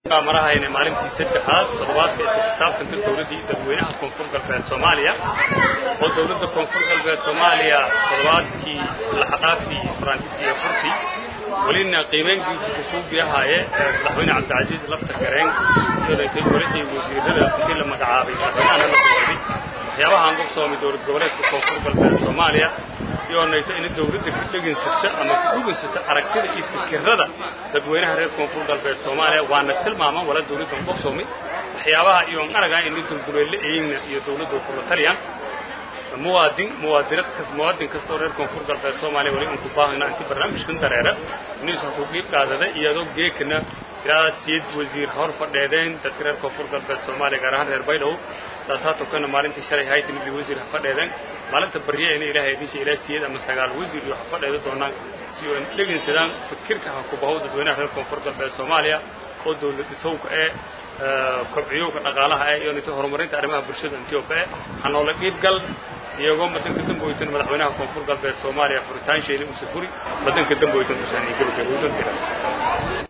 marahayna maalintii saddexaad toddobaadka isla xisaabtanka dowladdii dadweynaha koonfur galbeed soomaaliya oo dowladda koonfur galbeed soomaaliya toddobaadkii laxadhaafi farantiis iyo furti welina qiimeynkiisa kasuugiyahaaye madaxweyne cabdicasiis lafta gareen iyodaytay golihii wasiirada intii la magacaabay madaxweynahana la doorday waxyaabahaan gobsoomay dowlad goboleedka koonfur galbeed soomaaliya iyoonayto ina dowladda ka dhegansata ama ka dhugansata aragtida iyo fikirada dadweynaha reer koonfur galbeed soomaaliya waana tilmaaman wala dowladdan gobsoomay waxyaabaha iyoon aragaa ina dulduleelle eyna iyo dowladda kula taliyaan muwaadin muwaadinad kas muwaadin kastoo reer koonfur galbeed soomaaliya weli aan ku baahayna inti barnaamijkan dareera inaysu hasuu dhiib qaadada iyadoo geekana ilaa siid wasiir hor fadheedeen dadka reer koonfur galbeed soomaaliya gaar ahaan reer baydhabo saasaatoo kana maalintii shalay haytan ili wasiir ha fadheedeen maalinta barya ina ilaahay idinsa ilaa siyeed ama sagaal wasiir iyo ha fadheeda doonaan si oo dhegaysadaan fikirka ha ku bahow dadweynaha reer koonfur galbeed soomaaliya oo dowlad dhisowka ee kobciyowka dhaqaalaha ee iyo nita horumarinta arrimaha bulshada etioba ee hanoola dhiibgal iyagoo madanka damboytan madaxweynaha koonfur galbeed soomaaliya furitaansheeda uu safuri madanka damboytan usaaniy gabagabowdan